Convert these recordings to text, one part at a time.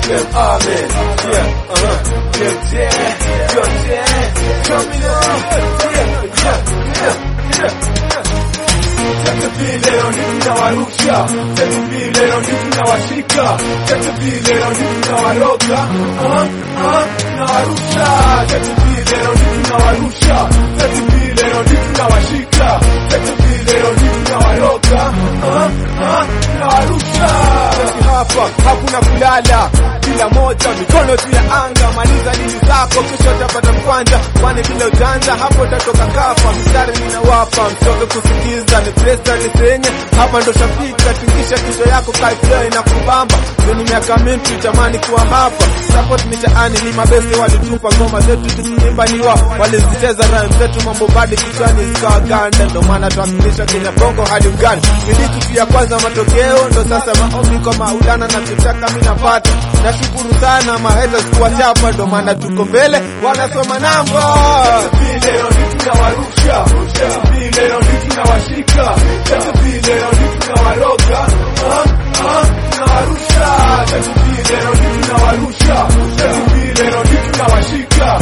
them amen. Yeah, uh-huh. Yeah, yeah, yeah, yeah. Coming on. Yeah, yeah, yeah, yeah. Tete leo ni tunawarusha, tete leo ni tunawashika, tete leo ni tunawaroga, ah ah tunawarusha, tete leo ni tunawarusha, tete leo ni tunawashika, tete leo ni tunawaroga, ah ah tunawarusha. Hapa hakuna kulala, kila moja mikono juu ya anga, maliza dini zako, kesho utapata mkwanja, kwani vile utaanza hapo utatoka kafa. Mstari ninawapa mtoke kusikiza, ni presa ni senye, hapa ndo shafika, tingisha kisho yako kaifleo inakubamba, ni miaka mingi tamani kuwa hapa, support mitaani ni mabeste walitupa ngoma zetu tukiimba ni wao walizicheza rhyme zetu, mambo badi kichwani zikawa ganda, ndo maana tuwakilisha Kenya Bongo hadi Uganda. Ili kitu ya kwanza matokeo, ndo sasa maombi kwa Maulana na tutaka mimi napata. Nashukuru sana maheta sikuwa chapa, ndo maana tuko mbele, wanasoma namba. Leo ni tunawarusha, leo ni tunawashika, leo ni tunawaroga, ah ah tunawarusha, leo ni tunawarusha, leo ni tunawashika,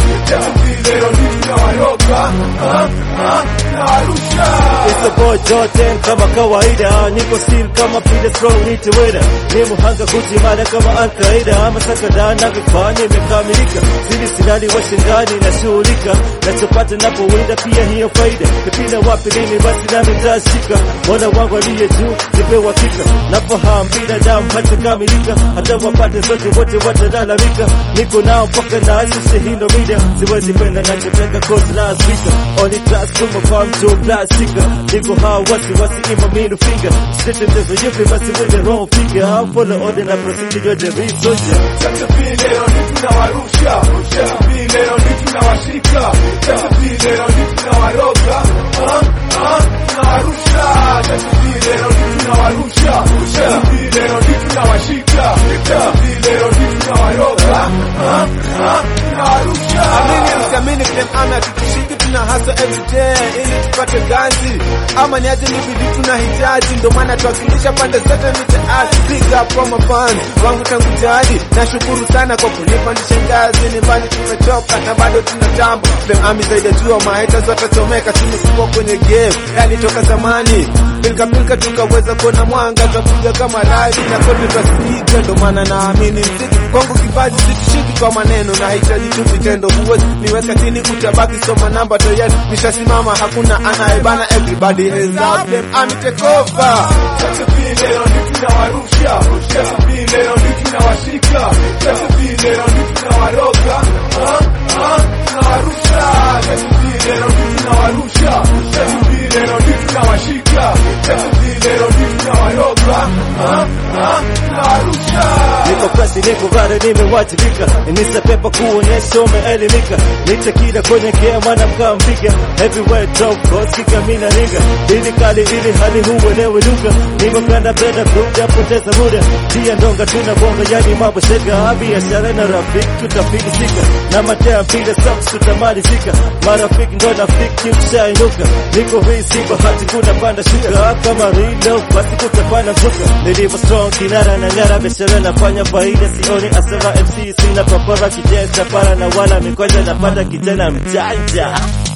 leo ni tunawaroga, ah ah tunawarusha. It's a boy Jordan kama kawaida, niko still kama vile strong nitaweza. Ni muhanga kujimada kama Al-Qaida, ama sakada na vifanya imekamilika. Sili silali washindani na shughulika, nachopata napowinda pia hiyo faida. Kipinda wapi lini basi nami nitashika. Mola wangu aliye juu nipewa kika, nafahamu binadamu hatakamilika, hata wapate zote wote watalalamika. Niko nao mpaka na asisi hilo mida, siwezi kwenda nachotaka cause last week. Only trust kuma farm to plastica. Niko hao wasi wasi ima middle finger. Sisi mtezo yupi basi with the wrong figure. I'll follow order na proceed you're the real soldier. Tete leo ni tunawarusha, tete leo ni tunawashika, tete leo ni tunawaroga, ah ah tunawarusha, tete leo ni tunawarusha, tete leo ni tunawashika, tete leo ni tunawaroga, ah ah tunawarusha. Amini msiamini claim ama tukishiki tuna hustle every day ili tupate ganzi, ama ni aje ni bidii tunahitaji, ndo maana tuwakilisha pande zote mitaani. Big up kwa mafans wangu tangu jadi, nashukuru sana kwa kunipandisha ngazi. Nyumbani tumetoka na bado tunatamba, Flame Army zaidi ya jua, mahaters watasomeka, tumekuwa kwenye game yani toka zamani pilka pilka tukaweza kuona mwanga takuja kama radi na kote twasikika, ndo maana naamini mziki kwangu kipaji sitishiki kwa maneno, nahitaji tu vitendo. Huwezi niweka chini, utabaki soma namba toyet, nishasimama hakuna anayebana, everybody is up, Flame Army take over. Sasa leo ni tunawarusha, sasa leo ni tunawashika, sasa leo ni tunawaroga, ah ah tunawarusha, sasa leo ni tunawarusha, sasa leo ni tunawashika, sasa leo ni tunawaroga, ah ah tunawarusha. Niko kasi, niko rada, nimewajibika, nisapepa kuonyesha umeelimika, nitakida kwenye kea mwana mkampiga, everywhere drop course kika mina niga, ili kali ili hali huelewe lugha, niko kanda breda kuja poteza muda, tia ndonga tuna bonga, yani mambo shega, biashara na rafiki tutafilisika, na matea mpira socks tutamalizika, marafiki ndo nafiki ukishainuka, niko hii si bahati kuna panda shuka, kama rilo basi kutapanda mzuka, nilivyo strong kinara na ngara, biashara nafanya faida, sioni asara MC, sina papara kijeza para na wala mikwanja, napata kijana mjanja.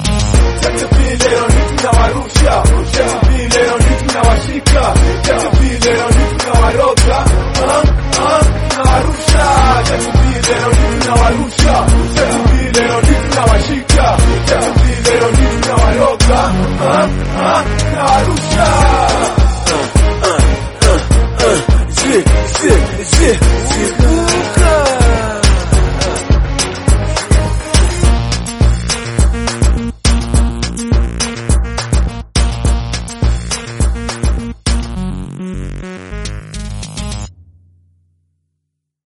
Tete leo ni tunawarusha, tete leo ni tunawashika, tete leo ni tunawaroga, ah ah tunawarusha.